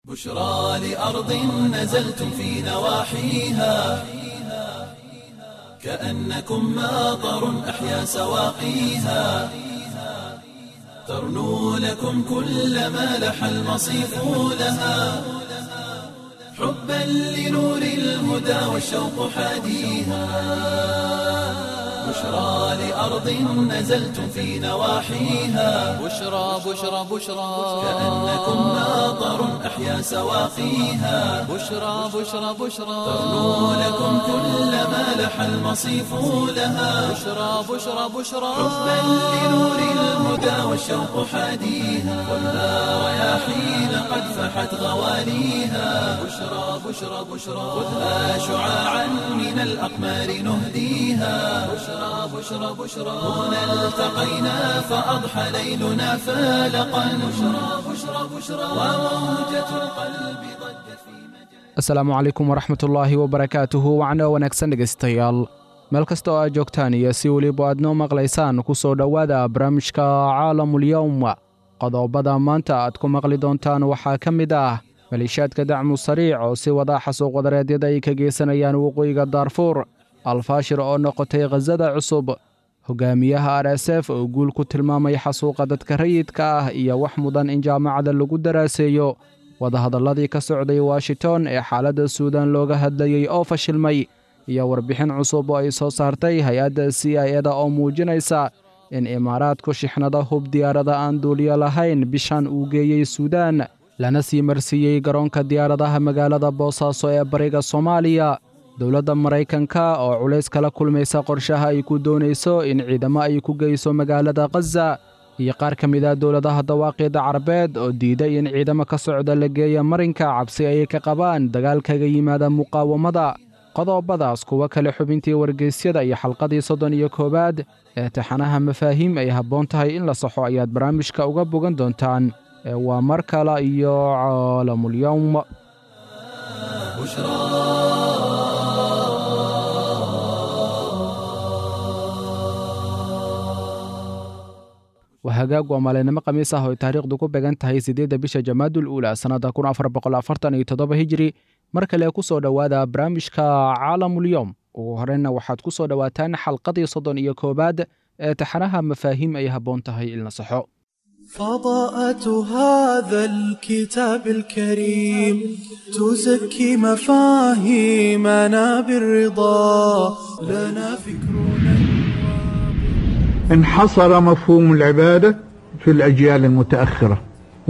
بشرى لأرض نزلتم في نواحيها كأنكم ماطر أحيا سواقيها ترنو لكم كل ما لح المصيف لها حبا لنور الهدى والشوق حاديها بشرى لأرض نزلتم في نواحيها بشرى بشرى بشرى كأنكم ماطر أحيا سواقيها بشرى بشرى بشرى ترنو لكم كل ما لح المصيف لها بشرى بشرى بشرى حبا لنور الهدى والشوق حاديها والنار رياحين قد فحت غواليها بشرى بشرى بشرى خذها شعاعا من الأقمار نهديها بشرى بشرى بشرى هنا التقينا فأضحى ليلنا فالقا بشرى بشرى بشرى وموجة القلب ضجت في مجال asalaamu calaykum waraxmatullaahi wabarakaatuhu wacno wanaagsan dhegaystayaal meel kasta oo aad joogtaan iyo si weliba aad noo maqlaysaan ku soo dhowaada barnaamijka caalamulyowm qodobada maanta aad ku maqli doontaan waxaa ka mid ah maleeshiyaadka dacmu sariic oo si wada xasuuq wadareedyada ay ka geysanayaan waqooyiga daarfuur alfaashir oo noqotay khasada cusub hogaamiyaha r s f oo guul ku tilmaamay xasuuqa dadka rayidka ah iyo wax mudan in jaamacada lagu daraaseeyo wadahadalladii ka socday washington ee xaaladda suudan looga hadlayey oo fashilmay iyo warbixin cusub oo ay soo saartay hay-adda c i eda oo muujinaysa in imaaraadku shixnada hub diyaarada aan duuliyo lahayn bishan uu geeyey suudaan lana sii marsiiyey garoonka diyaaradaha magaalada boosaaso ee bariga soomaaliya dowladda maraykanka oo culays kala kulmaysa qorshaha ay ku doonayso in ciidamo ay ku geyso magaalada khaza iyo qaar ka mid ah dowladaha dawaaqida carabeed oo diiday in ciidamo ka socda la geeya marinka cabsi ay ka qabaan dagaal kaga yimaada muqaawamada qodobadaas kuwo kale xubintii wargeysyada iyo xalqadii soddon iyo koowaad ee taxanaha mafaahiim ay habboon tahay in la saxo ayaad barnaamijka uga bogan doontaan ee waa mar kale iyo caalamulyowm waa hagaag waa maalinimo khamiis ah oo ay taariikhdu ku began tahay siddeedda bisha jamaadul uula sannadda kun afar boqol afartan iyo toddoba hijiri mar kale ku soo dhowaada barnaamijka caalamulyowm ugu horreynna waxaad ku soo dhowaataan xalqadii soddon iyo koowaad ee taxanaha mafaahiim ay habboon tahay in la saxo فضاءة هذا الكتاب الكريم تزكي مفاهيمنا بالرضا لنا فكرنا انحصر مفهوم العبادة في الأجيال المتأخرة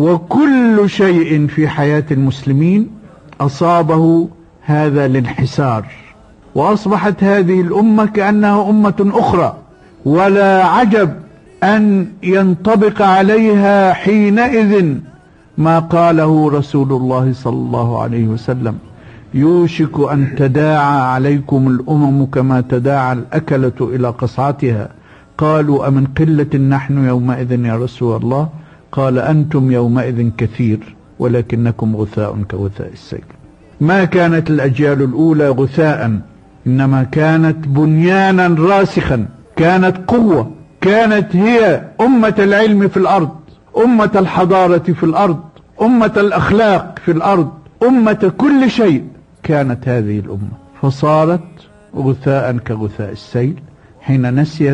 وكل شيء في حياة المسلمين أصابه هذا الانحسار وأصبحت هذه الأمة كأنها أمة أخرى ولا عجب أن ينطبق عليها حينئذ ما قاله رسول الله صلى الله عليه وسلم يوشك أن تداعى عليكم الأمم كما تداعى الأكلة إلى قصعتها قالوا أمن قلة نحن يومئذ يا رسول الله قال أنتم يومئذ كثير ولكنكم غثاء كغثاء السيل ما كانت الأجيال الأولى غثاء إنما كانت بنيانا راسخا كانت قوة كانت هي أمة العلم في الأرض أمة الحضارة في الأرض أمة الأخلاق في الأرض أمة كل شيء كانت هذه الأمة فصارت غثاء كغثاء السيل حين نسيت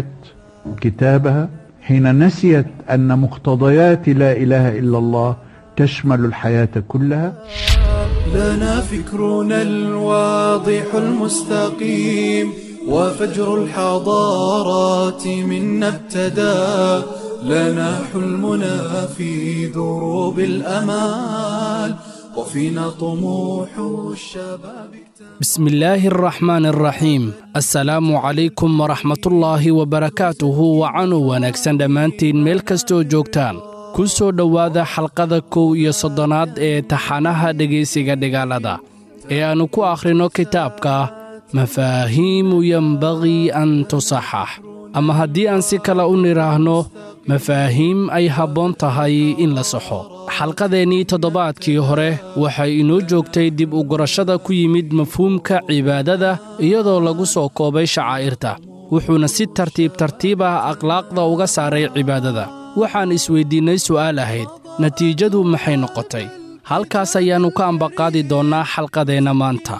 كتابها حين نسيت أن مقتضيات لا إله إلا الله تشمل الحياة كلها لنا فكرنا الواضح المستقيم وفجر الحضارات منا ابتدى لنا حلمنا في دروب الأمال وفينا طموح الشباب بسم الله الرحمن الرحيم assalaamu calaykum waraxmatullaahi wabarakaatuhu wacanu wanaagsan dhammaantiin meel kastoo joogtaan ku soo dhowaada xalqada kow iyo soddonaad ee taxanaha dhegaysiga dhigaalada ee aannu ku akhrinno kitaabka mafaahiimu yembaqii an tusaxax ama haddii aan si kale u nidhaahno mafaahiim ay habboon tahay in la saxo xalqadeennii toddobaadkii hore waxay inoo joogtay dib u gurashada ku yimid mafhuumka cibaadada iyadoo lagu soo koobay shacaa'irta wuxuuna si tartiib tartiib ah akhlaaqda uga saaray cibaadada waxaan isweyddiinnay su'aal ahayd natiijadu maxay noqotay halkaas ayaannu ka ambaqaadi doonnaa xalqadeenna maanta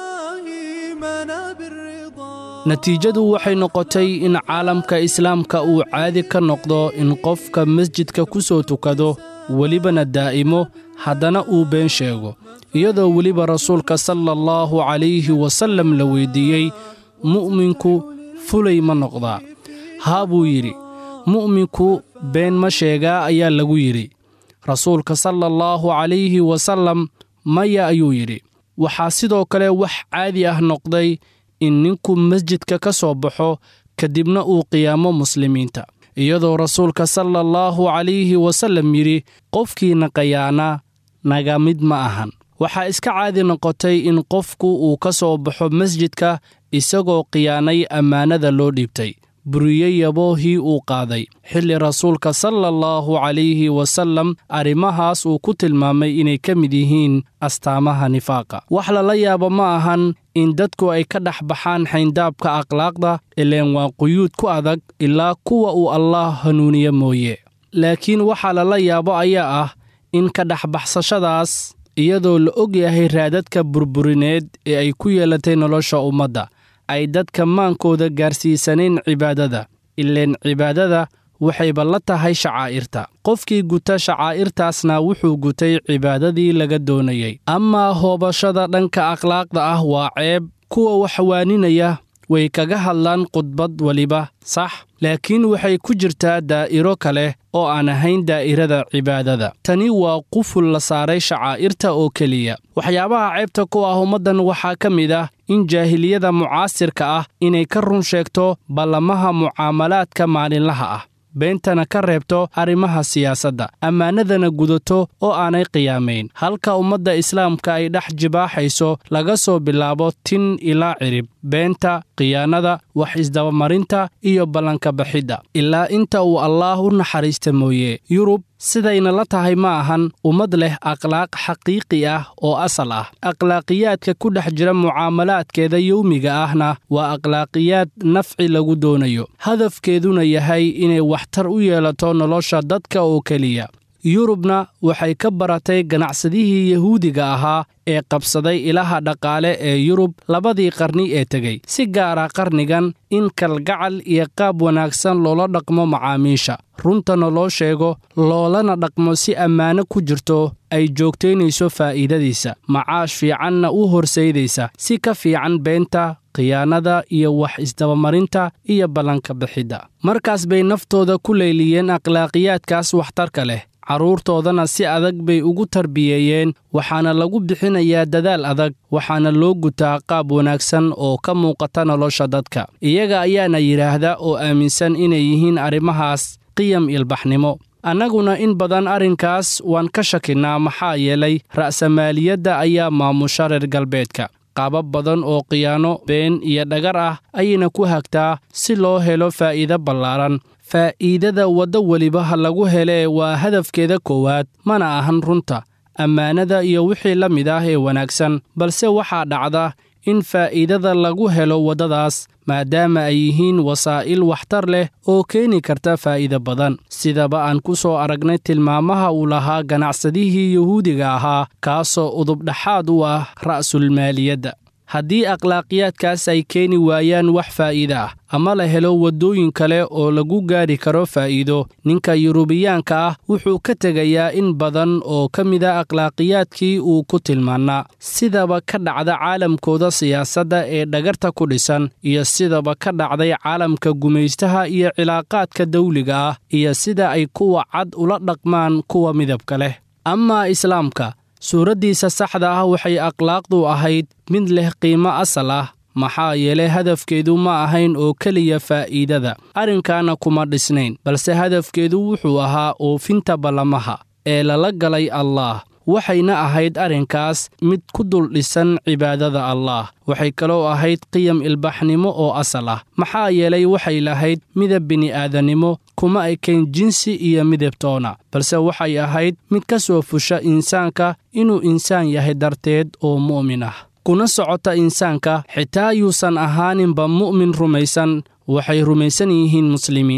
مفاهيمنا بالرضا natiijadu waxay noqotay in caalamka islaamka uu caadi ka noqdo in qofka masjidka ku soo tukado welibana daa'imo haddana uu been sheego iyadoo weliba rasuulka sala allahu calayhi wasallam la weyddiiyey mu'minku fulay ma noqdaa haa buu yidhi mu'minku been ma sheegaa ayaa lagu yidhi rasuulka sala allahu calayhi wasallam maya ayuu yidhi waxaa sidoo kale wax caadi ah noqday in ninku masjidka ka soo baxo kadibna uu qiyaamo muslimiinta iyadoo rasuulka sala allahu calayhi wasallam yidhi qofkiina qayaana naga mid ma ahan waxaa iska caadi noqotay in qofku uu ka soo baxo masjidka isagoo khiyaanay ammaanada loo dhiibtay buriye yaboohii uu qaaday xilli rasuulka sala allahu calayhi wasallam arrimahaas uu ku tilmaamay inay ka mid yihiin astaamaha nifaaqa wax lala yaabo ma ahan in dadku ay ka dhex baxaan xayndaabka akhlaaqda ileen waa quyuud ku adag ilaa kuwa uu allaah hanuuniye mooye laakiin waxaa lala yaabo ayaa ah in ka dhexbaxsashadaas iyadoo la og yahay raadadka burburineed ee ay ku yeelatay nolosha ummadda ay dadka maankooda gaarsiisanayn cibaadada ileen cibaadada waxayba la tahay shacaa'irta qofkii guta shacaa'irtaasna wuxuu gutay cibaadadii laga doonayey amaa hoobashada dhanka akhlaaqda ah waa ceeb kuwa wax waaninaya way kaga hadlaan khudbad weliba sax laakiin waxay ku jirtaa daa'iro kale oo aan ahayn daa'irada cibaadada tani waa quful la saaray shacaa'irta oo keliya waxyaabaha ceebta ku ah ummaddan waxaa ka mid ah in jaahiliyada mucaasirka ah inay ka run sheegto ballamaha mucaamalaadka maalinlaha ah beentana ka reebto arrimaha siyaasadda ammaanadana gudato oo aanay qiyaamayn halka ummadda islaamka ay dhex jibaaxayso laga soo bilaabo tin ilaa cirib beenta khiyaanada wax isdabamarinta iyo ballanka baxidda ilaa inta uu allaah u naxariista mooye yurub sidayna la tahay ma ahan ummad leh akhlaaq xaqiiqi ah oo asal ah akhlaaqiyaadka ku dhex jira mucaamalaadkeeda yowmiga ahna waa akhlaaqiyaad nafci lagu doonayo hadafkeeduna yahay inay waxtar u yeelato nolosha dadka oo keliya yurubna waxay ka baratay ganacsadihii yahuudiga ahaa ee qabsaday ilaha dhaqaale ee yurub labadii qarni ee tegey si gaara qarnigan in kalgacal iyo qaab wanaagsan loola dhaqmo macaamiisha runtana loo sheego loolana dhaqmo si ammaano ku jirto ay joogtaynayso faa'iidadiisa macaash fiicanna u horsaydaysa si ka fiican beenta khiyaanada iyo wax isdabamarinta iyo ballanka bixidda markaas bay naftooda ku leyliyeen akhlaaqiyaadkaas waxtarka leh carruurtoodana si adag bay ugu tarbiyeeyeen waxaana lagu bixinayaa dadaal adag waxaana loo gutaa qaab wanaagsan oo ka muuqata nolosha dadka iyaga ayaana yidhaahda oo aaminsan inay yihiin arrimahaas qiyam ilbaxnimo annaguna in badan arrinkaas waan ka shakinnaa maxaa yeelay ra'samaaliyadda ayaa maamusha reer galbeedka qaabab badan oo khiyaano been iyo dhagar ah ayayna ku hagtaa si loo helo faa'iido ballaaran faa'iidada waddo weliba ha lagu helee waa hadafkeeda koowaad mana ahan runta ammaanada iyo wixii la mid ah ee wanaagsan balse waxaa dhacda in faa'iidada lagu helo waddadaas maadaama ay yihiin wasaa'il waxtar leh oo keeni karta faa'iido badan sidaba aan ku soo aragnay tilmaamaha uu lahaa ganacsadihii yuhuudiga ahaa kaasoo udubdhaxaad u ah ra'sulmaaliyadda haddii akhlaaqiyaadkaas ay keeni waayaan wax faa'iida ah ama la helo waddooyin kale oo lagu gaari karo faa'iido ninka yurubiyaanka ah wuxuu ka tegayaa in badan oo ka mida akhlaaqiyaadkii uu ku tilmaannaa sidaba ka dhacda caalamkooda siyaasadda ee dhagarta ku dhisan iyo sidaba ka dhacday caalamka gumaystaha iyo cilaaqaadka dawliga ah iyo sida ay kuwa cad ula dhaqmaan kuwa midabka leh amaa islaamka suuraddiisa saxda ah waxay akhlaaqdu ahayd mid leh qiimo asal ah maxaa yeelay hadafkeedu ma ahayn oo keliya faa'iidada arrinkaana kuma dhisnayn balse hadafkeedu wuxuu ahaa oofinta ballamaha ee lala galay allaah waxayna ahayd arrinkaas mid ku dul dhisan cibaadada allaah waxay kaloo ahayd qiyam ilbaxnimo oo asal ah maxaa yeelay waxay lahayd midab bini'aadannimo kuma ekayn jinsi iyo midabtoona balse waxay ahayd mid ka soo fusha insaanka inuu insaan yahay darteed oo mu'min ah kuna socota insaanka xitaa yuusan ahaaninba mu'min rumaysan waxay rumaysan yihiin muslimiinta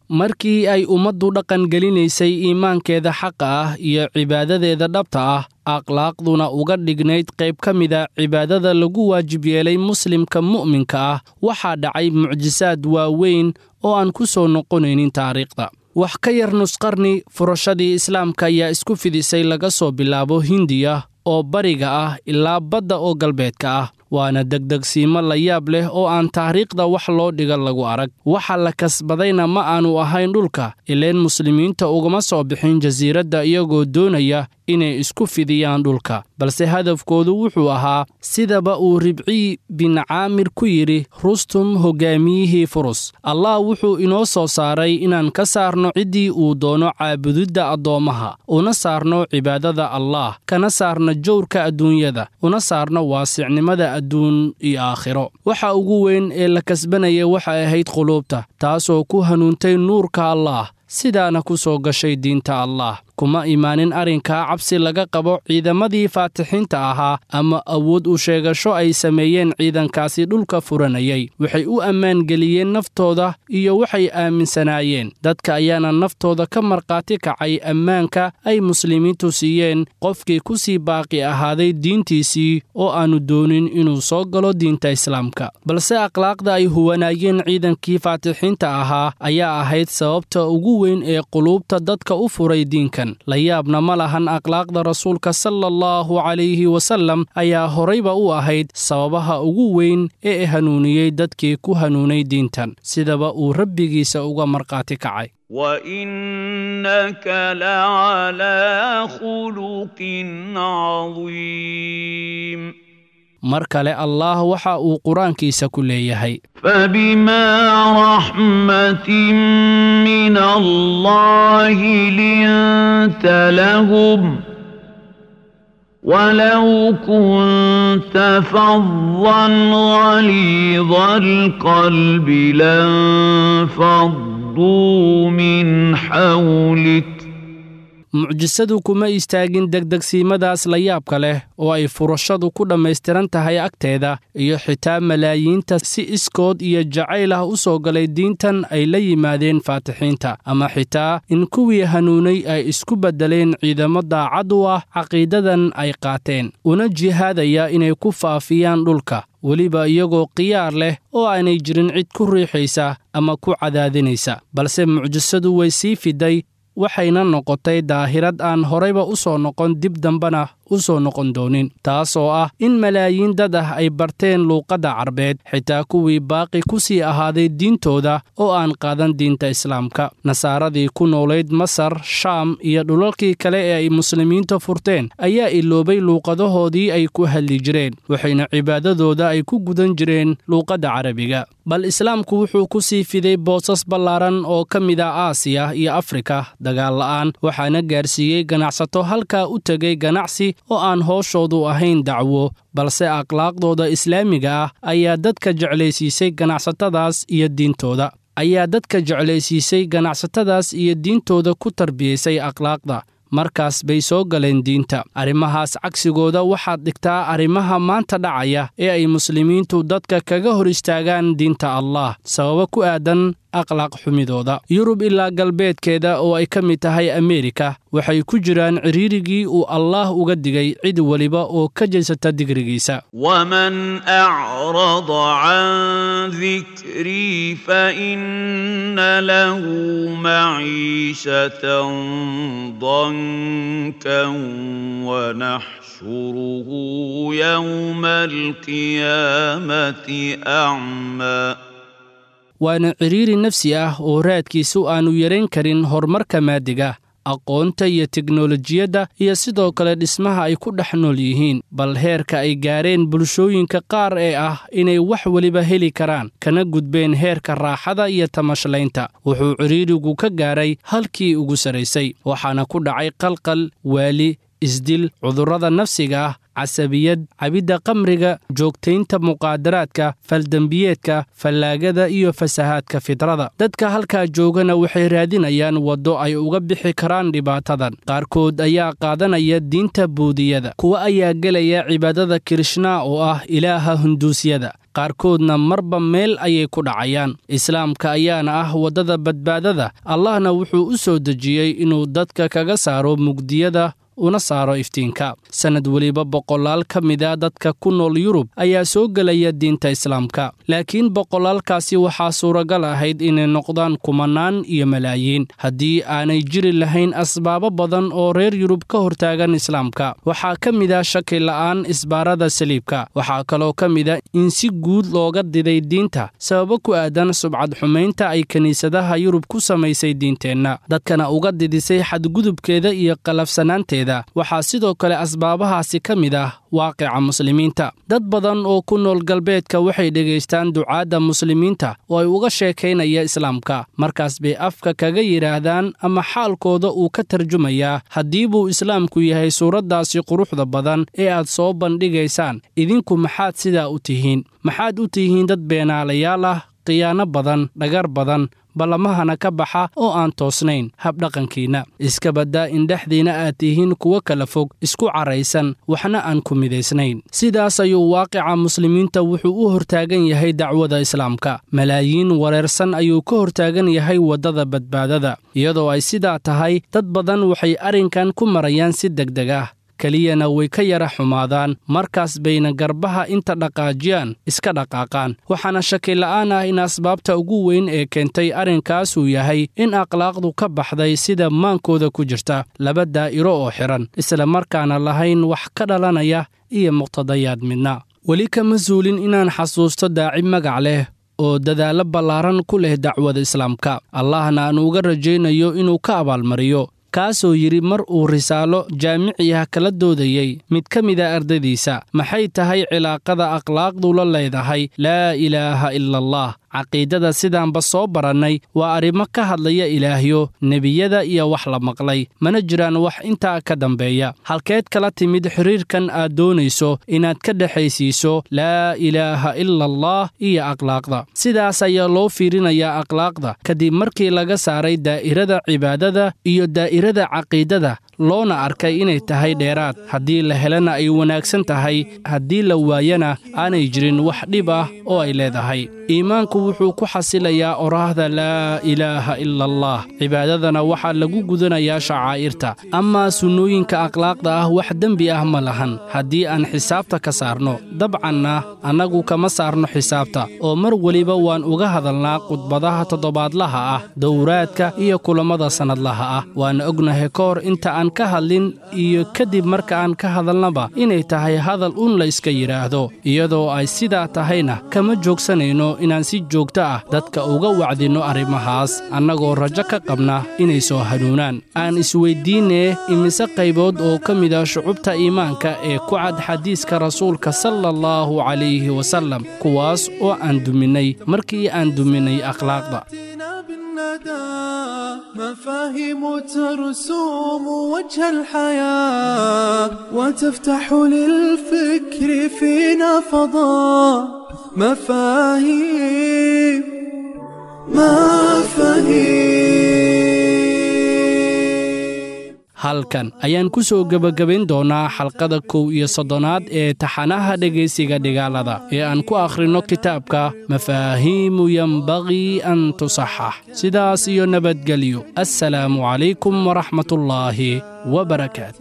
markii ay ummaddu dhaqangelinaysay iimaankeeda xaqa ah iyo cibaadadeeda dhabta ah akhlaaqduna uga dhignayd qayb ka mida cibaadada lagu waajib yeelay muslimka mu'minka ah waxaa dhacay mucjisaad waaweyn oo aan ku soo noqonaynin taariikhda wax ka yar nusqarni furashadii islaamka ayaa isku fidisay laga soo bilaabo hindiya oo bariga ah ilaa badda oo galbeedka ah waana degdegsiimo la yaab leh oo aan taariikhda wax loo dhiga lagu arag waxa la kasbadayna ma aanu ahayn dhulka ileen muslimiinta ugama soo bixin jasiiradda iyagoo doonaya inay isku fidiyaan dhulka balse hadafkoodu wuxuu ahaa sidaba uu ribciy bin caamir ku yidhi rustum hoggaamiyihii furus allah wuxuu inoo soo saaray inaan ka saarno ciddii uu doono caabudidda addoommaha una saarno cibaadada allaah kana saarno jowrka adduunyada una saarno waasicnimada adduun iyo aakhiro waxa ugu weyn ee la kasbanaya waxay ahayd quluubta taasoo ku hanuuntay nuurka allaah sidaana ku soo gashay diinta allaah kuma imaanin arrinkaa cabsi laga qabo ciidamadii faatixiinta ahaa ama awood u sheegasho ay sameeyeen ciidankaasi dhulka furanayay waxay u ammaan geliyeen naftooda iyo waxay aaminsanaayeen dadka ayaana naftooda ka markhaati kacay ammaanka ay muslimiintu siiyeen qofkii ku sii baaqi ahaaday diintiisii oo aannu doonin inuu soo galo diinta islaamka balse akhlaaqda ay huwanaayeen ciidankii faatixiinta ahaa ayaa ahayd sababta ugu weyn ee quluubta dadka u furay diinkan la yaabna ma lahan akhlaaqda rasuulka sala allahu calayhi wasallam ayaa horayba u ahayd sababaha ugu weyn ee hanuuniyey dadkii ku hanuunay diintan sidaba uu rabbigiisa uga markhaati kacay وإنك لعلى خلق عظيم mar kale allaah waxa uu qur-aankiisa ku leeyahay فبما رحمة من الله لنت لهم ولو كنت فظا غليظ القلب لانفضوا من حولك mucjisadu kuma istaagin degdegsiimadaas la yaabka leh oo ay furashadu ku dhammaystiran tahay agteeda iyo xitaa malaayiinta si iskood iyo jacayl ah u soo galay diintan ay la yimaadeen faatixiinta ama xitaa in kuwii hanuunay ay isku beddeleen ciidamo daacad u ah caqiidadan ay qaateen una jihaadaya inay ku faafiyaan dhulka weliba iyagoo khiyaar leh oo aanay jirin cid ku riixaysa ama ku cadaadinaysa balse mucjisadu way sii fiday waxayna noqotay daahirad aan horayba u soo noqon dib dambena u soo noqon doonin taas oo ah in malaayiin dad ah ay barteen luuqadda carbeed xitaa kuwii baaqi ku sii ahaaday diintooda oo aan qaadan diinta islaamka nasaaradii ku noolayd masar shaam iyo dhulalkii kale ee ay muslimiinta furteen ayaa iloobay luuqadahoodii ay ku hadli jireen waxayna cibaadadooda ay ku gudan jireen luuqadda carabiga bal islaamku wuxuu ku sii fiday boosas ballaaran oo ka mid ah aasiya iyo afrika dagaal la'aan waxaana gaarsiiyey ganacsato halkaa u tegay ganacsi oo aan hooshoodu ahayn dacwo balse akhlaaqdooda islaamiga ah ayaa dadka jeclaysiisay ganacsatadaas iyo diintooda ayaa dadka jeclaysiisay ganacsatadaas iyo diintooda ku tarbiyaysay akhlaaqda markaas bay soo galeen diinta arrimahaas cagsigooda waxaad dhigtaa arrimaha maanta dhacaya ee ay muslimiintu dadka kaga hor istaagaan diinta allah sababo ku aadan akhlaaq xumidooda yurub ilaa galbeedkeeda oo ay ka mid tahay ameerika waxay ku jiraan cidhiirigii uu allaah uga digay cid weliba oo ka jeysata digrigiisa ومن أعرض عن ذكري فإن له معيشة ضنكا ونحشره يوم القيامة أعمى waana cidhiiri nafsi ah oo raadkiisu aannu yarayn karin horumarka maadiga aqoonta iyo teknolojiyadda iyo sidoo kale dhismaha ay ku dhex nool yihiin bal heerka ay gaareen bulshooyinka qaar ee ah inay wax weliba heli karaan kana gudbeen heerka raaxada iyo tamashlaynta wuxuu cidhiirigu ka gaaray halkii ugu sarraysay waxaana ku dhacay qalqal waali isdil cudurrada nafsiga ah casabiyad cabidda qamriga joogtaynta muqaadaraadka faldembiyeedka fallaagada iyo fasahaadka fidrada dadka halkaa joogana waxay raadinayaan waddo ay uga bixi karaan dhibaatadan qaarkood ayaa qaadanaya diinta buudiyada kuwa ayaa gelaya cibaadada kirishna oo ah ilaaha hunduusyada qaarkoodna marba meel ayay ku dhacayaan islaamka ayaana ah waddada badbaadada allahna wuxuu u soo dejiyey inuu dadka kaga saaro mugdiyada una saaro iftiinka sannad weliba boqolaal ka mida dadka ku nool yurub ayaa soo gelaya diinta islaamka laakiin boqolaalkaasi waxaa suuragal ahayd inay noqdaan kumanaan iyo malaayiin haddii aanay jiri lahayn asbaabo badan oo reer yurub ka hortaagan islaamka waxaa ka mida shaki la'aan isbaarada saliibka waxaa kaloo ka mida in si guud looga diday diinta sababo ku aadan subcad xumaynta ay kiniisadaha yurub ku samaysay diinteenna dadkana uga didisay xadgudubkeeda iyo qalafsanaanteeda waxaa sidoo kale asbaabahaasi ka mid ah waaqica muslimiinta dad badan oo ku nool galbeedka waxay dhegaystaan ducaadda muslimiinta oo ay uga sheekaynaya islaamka markaas bay afka kaga yidhaahdaan ama xaalkooda uu ka tarjumayaa haddii buu islaamku yahay suuraddaasi quruxda badan ee aad soo bandhigaysaan idinku maxaad sidaa u tihiin maxaad u tihiin dad beenaalayaal ah khiyaano badan dhagar badan ballamahana ka baxa oo aan toosnayn habdhaqankiinna iska baddaa in dhexdiinna aad tihiin kuwo kala fog isku caraysan waxna aan ku midaysnayn sidaas ayuu waaqica muslimiinta wuxuu u hortaagan yahay dacwada islaamka malaayiin wareersan ayuu ka hortaagan yahay waddada badbaadada iyadoo ay sidaa tahay dad badan waxay arrinkan ku marayaan si degdeg ah keliyana way ka yara xumaadaan markaas bayna garbaha inta dhaqaajiyaan iska dhaqaaqaan waxaana shakila'aan ah in asbaabta ugu weyn ee keentay arrinkaasuu yahay in akhlaaqdu ka baxday sida maankooda ku jirta laba daa'iro oo xidhan isla markaana lahayn wax ka dhalanaya iyo muqtadayaad midna weli kama suulin inaan xasuusto daaci magac leh oo dadaallo ballaaran ku leh dacwada islaamka allahna aan uga rajaynayo inuu ka abaalmariyo kaasoo yidhi mar uu risaalo jaamiciah kala doodayey mid ka mida ardadiisa maxay tahay cilaaqada akhlaaqdu la leedahay laa ilaaha ila allah caqiidada sidaanba soo barannay waa arrimo ka hadlaya ilaahyo nebiyada iyo wax la maqlay mana jiraan wax intaa ka dambeeya halkeed kala timid xiriirkan aad doonayso inaad ka dhexaysiiso laa ilaaha ila allah iyo akhlaaqda sidaas ayaa loo fiirinayaa akhlaaqda kadib markii laga saaray daa'irada cibaadada iyo daa'irada caqiidada loona arkay inay tahay dheeraad haddii la helana ay wanaagsan tahay haddii la waayana aanay jirin wax dhib ah oo ay leedahay iimaanku wuxuu ku xasilayaa oraahda laa ilaaha ila allah cibaadadana waxaa lagu gudanayaa shacaa'irta amaa sunnooyinka akhlaaqda ah wax dembi ah ma lahan haddii aan xisaabta ka saarno dabcanna annagu kama saarno xisaabta oo mar weliba waan uga hadalnaa khudbadaha toddobaadlaha ah dowraadka iyo kulammada sannadlaha ah waana ognahay ka hor inta aan ka hadlin iyo kadib marka aan ka hadalnaba inay tahay hadal un la yska yidhaahdo iyadoo ay sidaa tahayna kama joogsanayno inaan si joogto ah dadka uga wacdinno arrimahaas annagoo rajo ka qabna inay soo hanuunaan aan isweyddiinnee imise qaybood oo ka mida shucubta iimaanka ee ku cad xadiiska rasuulka sala allahu calayhi wasallam kuwaas oo aan duminnay markii aan duminnay akhlaaqda مفاهيم ترسوم وجه الحياة وتفتح للفكر فينا فضاء مفاهيم مفاهيم halkan ayaan ku soo gebagabayn doonnaa xalqada kow iyo soddonaad ee taxanaha dhegaysiga dhigaalada ee aan ku akhrinno kitaabka mafaahiimu yembaqii an tusaxax sidaas iyo nabadgelyo assalaamu calaykum waraxmatullaahi wabarakaatu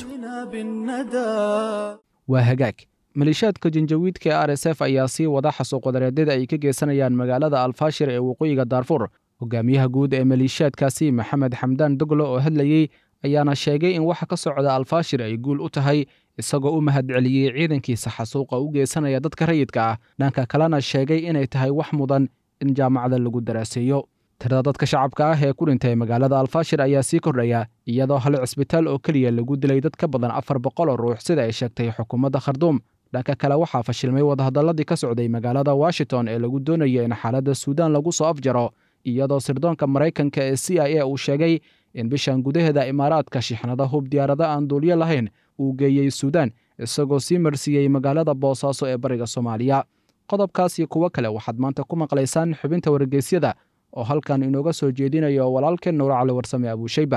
waa hagaag maleeshiyaadka janjawiidka ee r s f ayaa sii wada xasuuqwadareedyada ay ka geysanayaan magaalada alfaashir ee waqooyiga daarfuur hogaamiyaha guud ee maleeshiyaadkaasi maxamed xamdaan doglo oo hadlayey ayaana sheegay in waxa ka socda alfaashir ay guul u tahay isagoo u mahadceliyey ciidankiisa xasuuqa u geysanaya dadka rayidka ah dhanka kalena sheegay inay tahay wax mudan in jaamacada lagu daraaseeyo tirada dadka shacabka ah ee ku dhintay magaalada alfaashir ayaa sii kordhaya iyadoo hal cisbitaal oo keliya lagu dilay dad ka badan afar boqol oo ruux sida ay sheegtay xukuumadda kharduum dhanka kale waxaa fashilmay wadahadalladii ka socday magaalada washington ee lagu doonaya in xaaladda suudaan lagu soo afjaro iyadoo sirdoonka maraykanka ee c i a uu sheegay in bishan gudaheeda imaaraadka shixnada hub diyaarado aan duulyo lahayn uu geeyey suudaan isagoo sii marsiiyey magaalada boosaaso ee bariga soomaaliya qodobkaas iyo kuwo kale waxaad maanta ku maqlaysaan xubinta wargeysyada oo halkan inooga soo jeedinayo walaalkeen nuur cali warsame abuushayba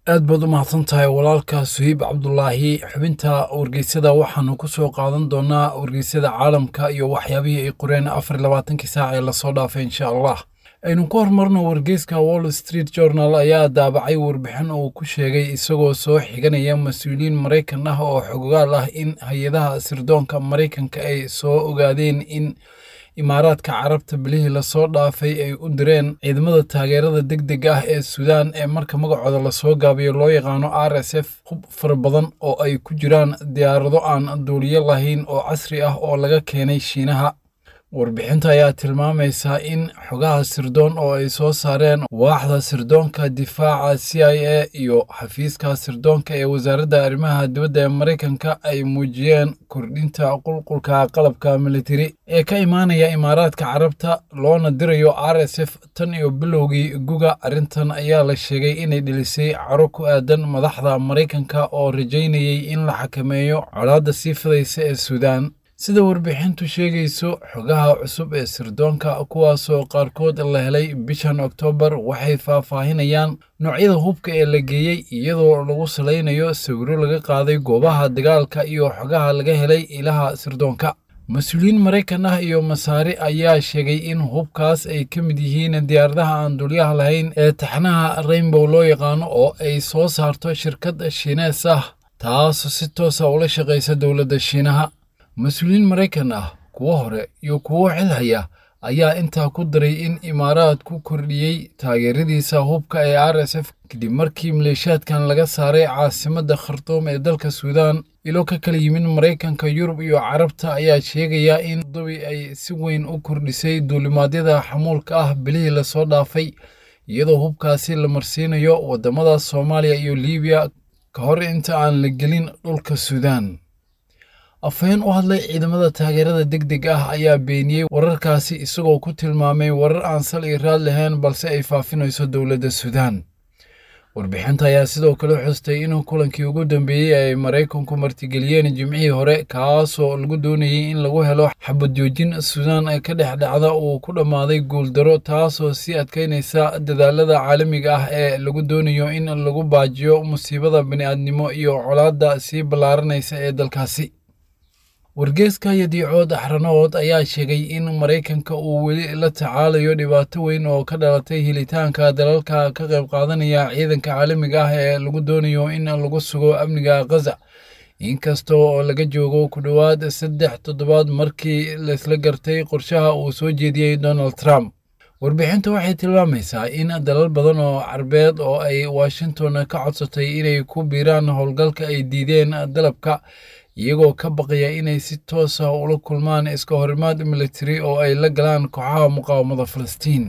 aad baad u mahadsan tahay walaalka suhiib cabdulaahi xubinta wargeysyada waxaanu ku soo qaadan doonaa wargeysyada caalamka iyo waxyaabihii ay qoreen afar labaatankii saac ee lasoo dhaafay insha allah aynu ku hormarno wargeyska wall street journal ayaa daabacay warbixin uu ku sheegay isagoo soo xiganaya mas-uuliyiin maraykan ah oo xogogaal ah in hay-adaha sirdoonka maraykanka ay soo ogaadeen in imaaraadka carabta bilihii lasoo dhaafay ay u direen ciidamada taageerada deg deg ah ee suudaan ee marka magacooda lasoo gaabiyo loo yaqaano r s f hub fara badan oo ay ku jiraan diyaarado aan duuliyo lahayn oo casri ah oo laga keenay shiinaha warbixinta ayaa tilmaamaysa in xogaha sirdoon oo ay soo saareen waaxda sirdoonka difaaca c i a iyo xafiiska sirdoonka ee wasaaradda arrimaha dibadda ee maraykanka ay muujiyeen kordhinta qulqulka qalabka militari ee ka imaanaya imaaraadka carabta loona dirayo r s f tan iyo bilowgii guga arrintan ayaa la sheegay inay dhilisay caro ku aadan madaxda maraykanka oo rajaynayay in la xakameeyo colaadda sii fidaysa ee suudaan sida warbixintu sheegayso xogaha cusub ee sirdoonka kuwaasoo qaarkood la helay bishan oktoobar waxay faahfaahinayaan noocyada hubka ee la geeyey iyadoo lagu salaynayo sawiro laga qaaday goobaha dagaalka iyo xogaha laga helay ilaha sirdoonka mas-uuliyiin maraykan ah iyo masaare ayaa sheegay in hubkaas ay ka mid yihiin diyaaradaha aan dulyaha lahayn ee taxnaha rainbow loo yaqaano oo ay soo saarto shirkad shiinees ah taas si toosa ula shaqaysa dowladda shiinaha mas-uuliyiin maraykan ah kuwo hore iyo kuwo xil haya ayaa intaa ku daray in imaaraad ku kordhiyey taageeradiisa hubka ee r s f kadib markii maleeshiyaadkan laga saaray caasimadda khartuum ee dalka suudaan ilo ka kala yimid maraykanka yurub iyo carabta ayaa sheegaya in dubi ay si weyn u kordhisay duulimaadyada xamuulka ah bilihii lasoo dhaafay iyadoo hubkaasi la marsiinayo waddamada soomaaliya iyo liibiya ka hor inta aan la gelin dhulka suudaan afhayeen u hadlay ciidamada taageerada deg deg ah ayaa beeniyey wararkaasi isagoo ku tilmaamay warar aan sal iyo raad lahayn balse ay faafinayso dowladda suudaan warbixinta ayaa sidoo kale xustay inuu kulankii ugu dambeeyey ay maraykanku martigeliyeen jimcihii hore kaasoo lagu doonayey in lagu helo xabad joojin suudaan ka dhex dhacda uu ku dhammaaday guuldaro taasoo sii adkaynaysa dadaalada caalamiga ah ee lagu doonayo in lagu baajiyo musiibada bini'aadnimo iyo colaadda sii ballaaranaysa ee dalkaasi wargeeska yadiicood axranood ayaa sheegay in maraykanka uu weli la tacaalayo dhibaato weyn oo ka dhalatay helitaanka dalalka ka qayb qaadanaya ciidanka caalamiga ah ee lagu doonayo in lagu sugo amniga khaza inkasta oo laga joogo ku dhowaad saddex toddobaad markii laysla gartay qorshaha uu soo jeediyey donald trump warbixinta waxay tilmaamaysaa in dalal badan oo carbeed oo ay washington ka codsatay inay ku biiraan howlgalka ay diideen dalabka iyagoo ka baqaya inay si toos ah ula kulmaan iska horimaad militari oo ay la galaan kooxaha muqaawamada falastiin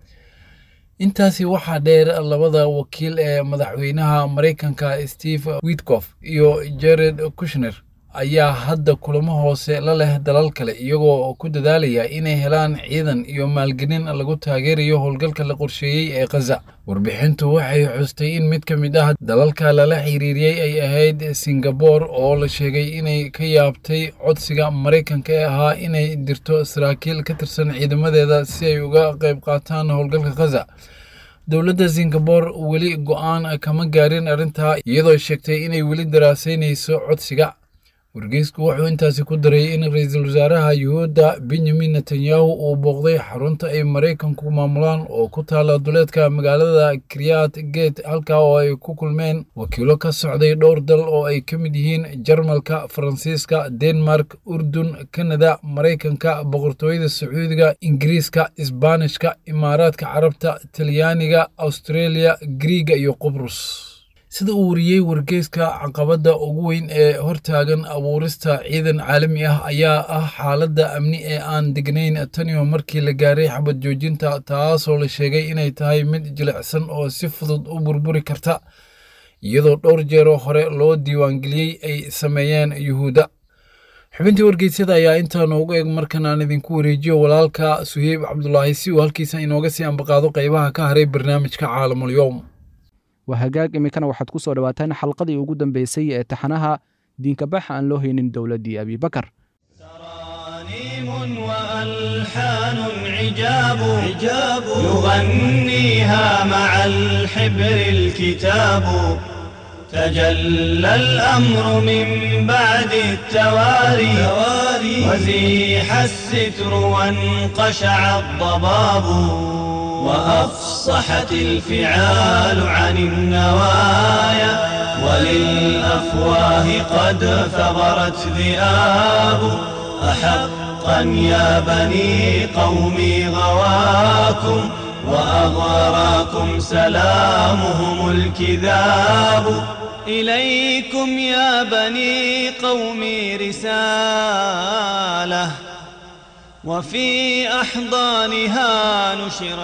intaasi waxaa dheer labada wakiil ee madaxweynaha maraykanka steve witkof iyo jared kushner ayaa hadda kulamo hoose la leh dalal kale iyagoo ku dadaalaya inay helaan ciidan iyo maalgelin lagu taageerayo howlgalka la qorsheeyey ee khaza warbixintu waxay xustay in mid ka mid ah dalalka lala xiriiriyey ay ahayd singabore oo la sheegay inay ka yaabtay codsiga maraykanka ee ahaa inay dirto saraakiil ka tirsan ciidamadeeda si ay uga qayb qaataan howlgalka khaza dowladda singabore weli go-aan kama gaarin arrintaa iyadoo sheegtay inay weli daraasaynayso codsiga wargeysku wuxuu intaasi ku daray in ra-iisul wasaaraha yuhuudda benyamin netanyahu uu booqday xarunta ay maraykanku maamulaan oo ku taala duleedka magaalada kriyat gate halkaa oo ay ku kulmeen wakiilo ka socday dhowr dal oo ay ka mid yihiin jarmalka faransiiska denmark urdun kanada maraykanka boqortooyada sacuudiga ingiriiska isbaanishka imaaraadka carabta talyaaniga australia griiga iyo qubrus sida uu wariyey wargeyska caqabadda ugu weyn ee hortaagan abuurista ciidan caalami ah ayaa ah xaaladda amni ee aan degnayn taniyo markii la gaaray xabad joojinta taasoo la sheegay inay tahay mid jilicsan oo si fudud u burburi karta iyadoo dhowr jeeroo hore loo diiwaangeliyey ay sameeyeen yuhuudda xubintii wargeysyada ayaa intaa noogu eg markan aan idinku wareejiyo walaalka suheyb cabdulaahi si uu halkiisa inooga sii ambaqaado qaybaha ka haray barnaamijka caalamulyoom waa hagaag iminkana waxaad ku soo dhowaataan xalqadii ugu dambeysay ee taxanaha diinkabaxa aan loo haynin dowladdii abibakar تراني وألحان عجاب عجاب يغنيها مع الحبر الكتاب تجلى الأمر من بعد التواري وزيح الستر وانقشع الضباب وأفصحت الفعال عن النوايا وللأفواه قد ثغرت ذئاب أحقا يا بني قومي غواكم وأغراكم سلامهم الكذاب إليكم يا بني قومي رسالة وفي أحضانها نشر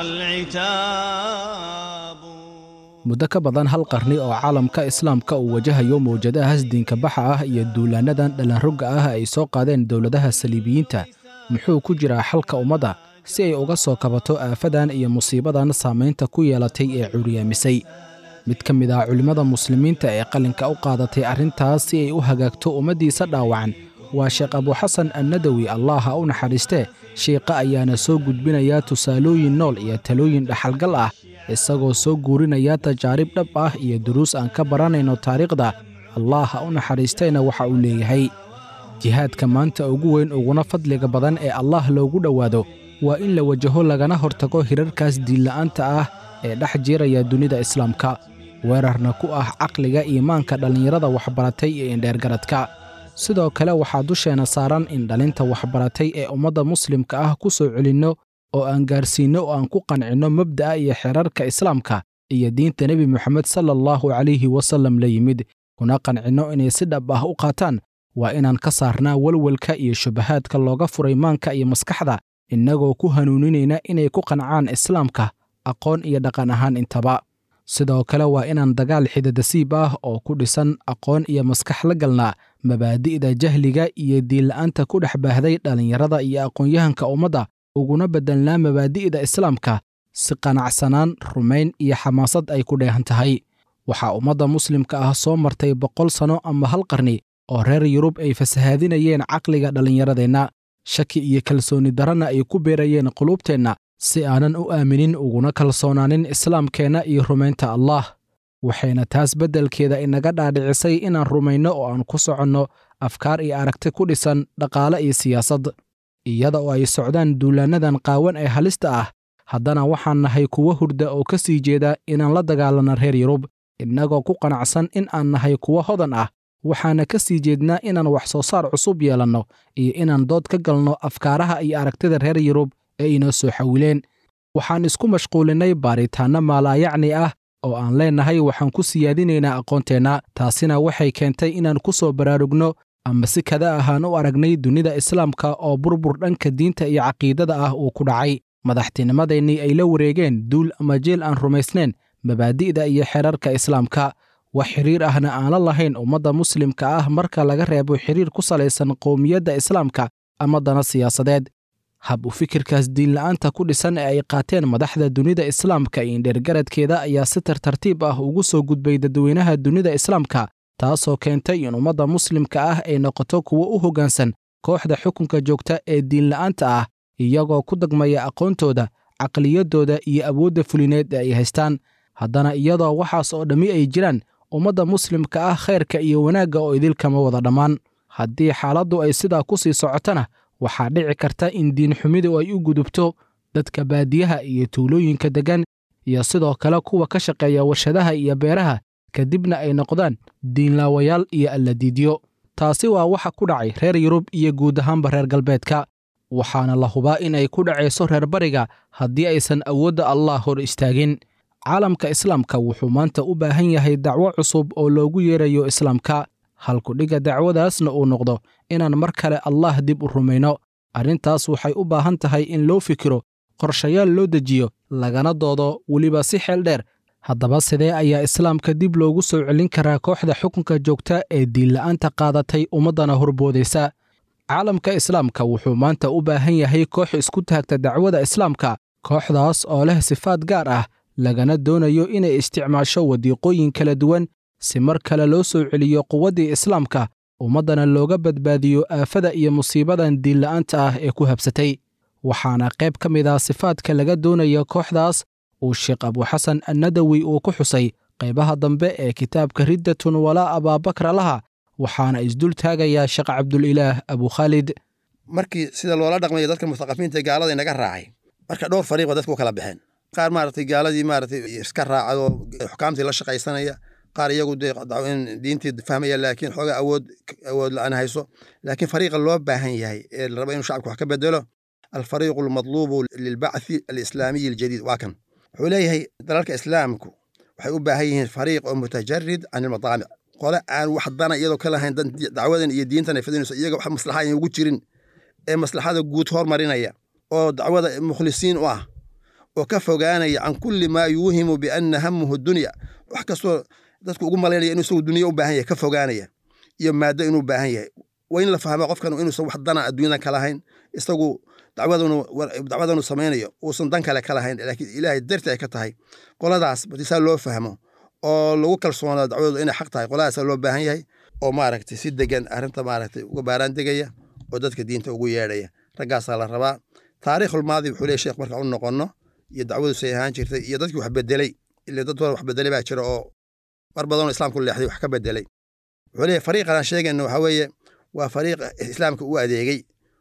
العتاب muddo ka badan hal qarni oo caalamka islaamka uu wajahayo mawjadahaas diinka baxa ah iyo duulaannadan dhallanrogga ah ay soo qaadeen dowladaha saliibiyiinta muxuu ku jiraa xalka ummadda si ay uga soo kabato aafadan iyo musiibadan saamaynta ku yeelatay ee curyaamisay mid ka mid ah culimmada muslimiinta ee qalinka u qaadatay arrintaas si ay u hagaagto ummaddiisa dhaawacan waa sheekh abuxasan annadawi allah ha u naxariistee shiiqa ayaana soo gudbinaya tusaalooyin nool iyo talooyin dhaxalgal ah isagoo soo guurinaya tajaarib dhab ah iyo duruus aan ka baranayno taariikhda allah ha u naxariistayna waxa uu leeyahay jihaadka maanta ugu weyn uguna fadliga badan ee allah loogu dhowaado waa in la wajaho lagana hortago hirarkaas diinla'aanta ah ee dhex jiiraya dunida islaamka weerarna ku ah caqliga iimaanka dhallinyarada waxbaratay iyo indheergaradka sidoo kale waxaa dusheenna saaran in dhalinta waxbaratay ee ummadda muslimka ah ku soo celinno oo aan gaarsiinno oo aan ku qancinno mabda'a iyo xeerarka islaamka iyo diinta nebi moxamed sala allahu calayhi wasallam la yimid kuna qancinno inay si dhab ah u qaataan waa inaan ka saarnaa welwelka iyo shubahaadka looga furay maanka iyo maskaxda innagoo ku hanuuninayna inay ku qancaan islaamka aqoon iyo dhaqan ahaan intaba sidoo kale waa inaan dagaal xidadasiib ah oo ku dhisan aqoon iyo maskax la galnaa mabaadi'da jahliga iyo diinla'aanta ku dhex baahday dhallinyarada iyo aqoon-yahanka ummadda uguna beddelnaa mabaadi'da islaamka si qanacsanaan rumayn iyo xamaasad ay ku dheehan tahay waxaa ummadda muslimka ah soo martay boqol sanno ama hal qarni oo reer yurub ay fasahaadinayeen caqliga dhallinyaradeenna shaki iyo kalsooni darana ay ku beerayeen quluubteenna si aanan u aaminin uguna kalsoonaanin islaamkeenna iyo rumaynta allah waxayna taas beddelkeeda inaga dhaadhicisay inaan rumayno oo aan ku soconno afkaar iyo aragti ku dhisan dhaqaale iyo siyaasad iyada oo ay socdaan duulaannadan qaawan ee halista ah haddana waxaan nahay kuwo hurda oo ka sii jeeda inaan la dagaalanno reer yurub innagoo ku qanacsan in aan nahay kuwo hodan ah waxaana ka sii jeednaa inaan wax soo saar cusub yeelanno iyo inaan dood ka galno afkaaraha iyo aragtida reer yurub ee inoo soo xawileen waxaan isku mashquulinnay baaritaanno maalaayacni ah oo aan leennahay waxaan ku siyaadinaynaa aqoonteenna taasina waxay keentay inaan ku soo baraarugno ama si kada ahaan u aragnay dunida islaamka oo burbur dhanka diinta iyo caqiidada ah uu ku dhacay madaxtinimadeennii ay la wareegeen duul ama jeel aan rumaysnayn mabaadi'da iyo xeerarka islaamka wax xiriir ahna aan la lahayn ummadda muslimka ah marka laga reebo xiriir ku salaysan qowmiyadda islaamka ama dana siyaasadeed hab u fikirkaas diinla'aanta ku dhisan ee ay qaateen madaxda dunida islaamka iyo indheergaradkeeda ayaa si tartartiib ah ugu soo gudbay dadweynaha dunida islaamka taasoo keentay in ummadda muslimka ah ay noqoto kuwo u hoggaansan kooxda xukunka joogta ee diinla'aanta ah iyagoo ku dagmaya aqoontooda caqliyaddooda iyo awoodda fulineed ee ay haystaan haddana iyadoo waxaas oo dhammi ay jiraan ummadda muslimka ah khayrka iyo wanaagga oo idilkama wada dhammaan haddii xaaladdu ay sidaa ku sii socotana waxaa dhici karta in diinxumidu ay u gudubto dadka baadiyaha iyo tuulooyinka deggan iyo sidoo kale kuwa ka shaqeeya warshadaha iyo beeraha kadibna ay noqdaan diinlaawayaal iyo alladiidyo taasi waa waxa ku dhacay reer yurub iyo guud ahaanba reer galbeedka waxaana la hubaa inay ku dhacayso reer bariga haddii aysan awoodda allah hor istaagin caalamka islaamka wuxuu maanta u baahan yahay dacwo cusub oo loogu yeerayo islaamka halkudhigga dacwadaasna uu noqdo inaan mar kale allah dib u rumayno arrintaas waxay u baahan tahay in loo fikiro qorshayaal loo dejiyo lagana doodo weliba si xeel dheer haddaba sidee ayaa islaamka dib loogu soo celin karaa kooxda xukunka joogta ee diinla'aanta qaadatay ummaddana horboodaysa caalamka islaamka wuxuu maanta u baahan yahay koox isku taagta dacwada islaamka kooxdaas oo leh sifaad gaar ah lagana doonayo inay isticmaasho wadiiqooyin kala duwan si mar kale loo soo celiyo quwaddii islaamka ummaddana looga badbaadiyo aafada iyo musiibadan diinla'aanta ah ee ku habsatay waxaana qayb ka mid ah sifaadka laga doonaya kooxdaas uu sheekh abuxasan annadawi uu ku xusay qaybaha dambe ee kitaabka riddatun walaa abaabakra laha waxaana isdul taagayaa sheekh cabdulilaah abukhaalid markii sida loola dhaqmayo dadka mustaqafiinta gaalada inaga raacay marka dhowr fariiqba dadku u kala baxeen qaar maaragtay gaaladii maaragtay iska raacadoo xukaamtii la shaqaysanaya qaar iyagu dee diintii fahmaya laakiin xoogaa awood awood la-aan hayso laakiin fariiqa loo baahan yahay ee la raba inuu shacabka wax ka bedelo alfariiqu almadluubu lilbacthi alislaamiyi aljadiid waa kan wuxuu leeyahay dalalka islaamku waxay u baahan yihiin fariiq oo mutajarid can ilmadaamic qole aan wax dana iyadoo ka lahayn dacwadan iyo diintan ay fidinayso iyaga wax maslaxa ayan ugu jirin ee maslaxada guud hormarinaya oo dacwada mukhlisiin u ah oo ka fogaanaya can kulli maa yuuhimu bianna hamuhu dunya wax kastoo dadku ugu malaynaya inuu isagu dunya u baahan yahay ka fogaanaya iyo maaddo inuu baahan yahay waa in la fahma qofkan inuusan wax dana adduunyadan ka lahayn isagu dacwadanu samaynayo uusan dan kale ka lahayn laakiin ilaahay darti ay ka tahay qoladaas batisaa loo fahmo oo lagu kalsoonaa dacwadooda inay xaq tahay qoladaasa loo baahan yahay oo maaragtay si degan arrinta maaragtay uga baaraan degaya oo dadka diinta ugu yeedhaya raggaasaa la rabaa taariikhulmaadi wuxuu leeyahy sheekh marka u noqonno iyo dacwadu say ahaan jirtay iyo dadkii wax bedelay ile dad badan wax bedelay baa jira oo mar badanoo islaamku leexday wax ka bedelay wuxuu leeyahy fariiqan aan sheegayno waxaa weeye waa fariiq islaamka u adeegay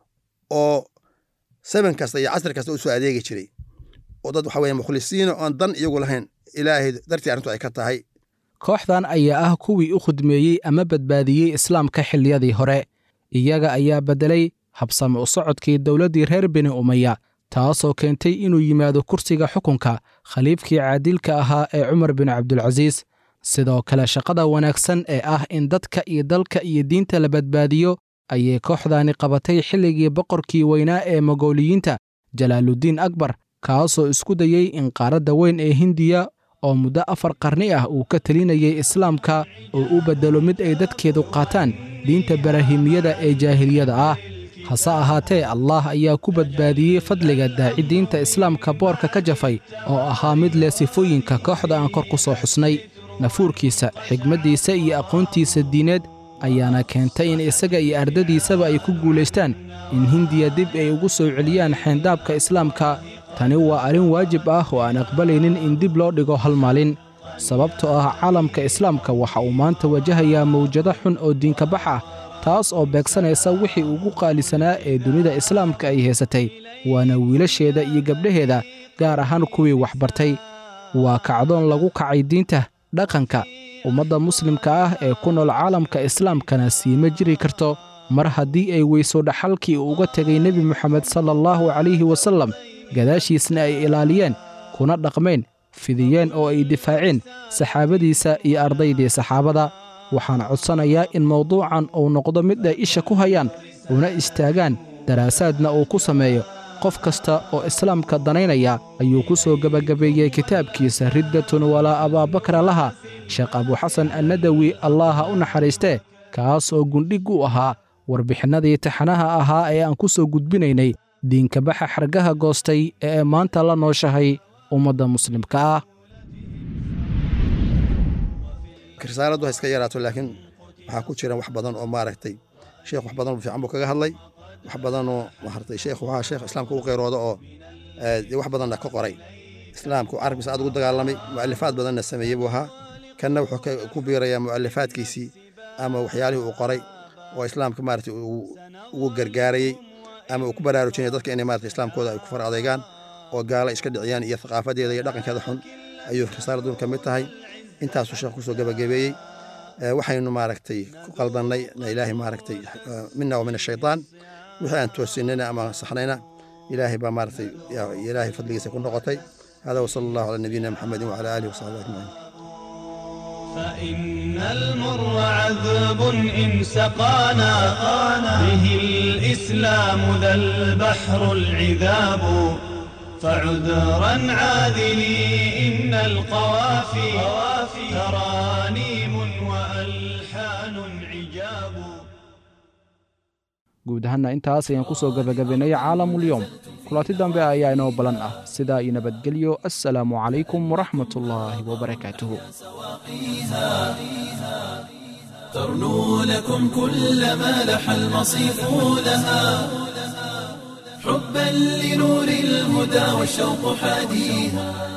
oo saban kasta iyo casri kasta u soo adeegi jiray oo dad waxa weye mukhlisiina oon dan iyagu lahayn ilaahay dartii arrintu ay ka tahay kooxdan ayaa ah kuwii u khudmeeyey ama badbaadiyey islaamka xilliyadii hore iyaga ayaa beddelay habsame u socodkii dowladdii reer bini umaya taasoo keentay inuu yimaado kursiga xukunka khaliifkii caadilka ahaa ee cumar bin cabdulcasiis sidoo kale shaqada wanaagsan ee ah in dadka iyo dalka iyo diinta la badbaadiyo ayay kooxdaani qabatay xilligii boqorkii weynaa ee mogooliyiinta jalaaluddiin akbar kaasoo isku dayey in qaaradda weyn ee hindiya oo muddo afar qarni ah uu ka telinayay islaamka oo u beddelo mid ay dadkeedu qaataan diinta barahimiyada ee jaahiliyada ah hase ahaatee allah ayaa ku badbaadiyey fadliga daaci diinta islaamka boorka ka jafay oo ahaa mid leh sifooyinka kooxda aan kor ku soo xusnay nafuurkiisa xigmaddiisa iyo aqoontiisa diineed ayaana keentay in isaga iyo ardadiisaba ay ku guulaystaan in hindiya dib ay ugu soo celiyaan xeyndaabka islaamka tani waa arrin waajib ah oo aan aqbalaynin in dib loo dhigo hal maalin sababtoo ah caalamka islaamka waxa uu maanta wajahayaa mawjado xun oo diinkabax ah taas oo beegsanaysa wixii ugu qaalisanaa ee dunida islaamka ay haysatay waana wiilasheeda iyo gabdhaheeda gaar ahaan kuwii waxbartay waa kacdoon lagu kacay diinta dhaqanka ummadda muslimka ah ee ku nool caalamka islaamkana siima jiri karto mar haddii ay weyso dhaxalkii uu uga tegay nebi moxamed sala allahu calayhi wasallam gadaashiisna ay ilaaliyeen kuna dhaqmeen fidiyeen oo ay difaaceen saxaabadiisa iyo ardaydii saxaabada waxaan codsanayaa in mawduucan uu noqdo mid ay isha ku hayaan una istaagaan daraasaadna uu ku sameeyo qof kasta oo islaamka danaynaya ayuu ku soo gebagabeeyey kitaabkiisa riddatun walaa abaabakra laha sheekh abuxasan annadawi allaaha u naxariistee kaas oo gundhig u ahaa warbixinnadii taxanaha ahaa ee aan ku soo gudbinaynay diinkabaxa xargaha goostay ee maanta la nooshahay ummadda muslimka ah risaaladu ha iska yaraato laakiin waxaa ku jira wax badan oo maaragtay sheekh wax badan fiican buu kaga hadlay wax badanoo maaragtay sheekh waxaa sheekh islaamka u qeyrooda oo dee wax badanna ka qoray islaamku carabkiisa aad ugu dagaalamay mu'alifaad badanna sameeyey buu ahaa kanna wuxuu ku biirayaa mu'alifaadkiisii ama waxyaalihii uu qoray oo islaamka maaragtay ugu gargaarayey ama uu ku baraarujinaya dadka inay maaragtay islaamkooda ay ku far adeegaan oo gaala iska dhiciyaan iyo thaqaafadeeda iyo dhaqankeeda xun ayuu risaaladun ka mid tahay intaasuu sheekh kusoo gebagabeeyey waxaynu maaragtay ku qaldannay ilaahay maaragtay mina wa min ashaytaan wixii aan toosinayna ama saxnayna ilaahay baa maaragtay ilaahay fadligiisa ku noqotay hada wasala allahu calaa nabiyina maxamedin wacala aalihi wasaxbihi ajmaciin فإن المر عذب إن سقانا به الإسلام ذا البحر العذاب فعذرا عاذلي إن القوافي ترانيم وألحان عجاب guud ahaanna intaas ayaan ku soo gebagabaynay caalamulyoom kulanti dambe ayaa inoo balan ah sidaa iyo nabadgelyo assalaamu calaykum waraxmat ullaahi wabarakaatuhu ترنو لكم كل ما لح المصيف لها حبا لنور الهدى والشوق حاديها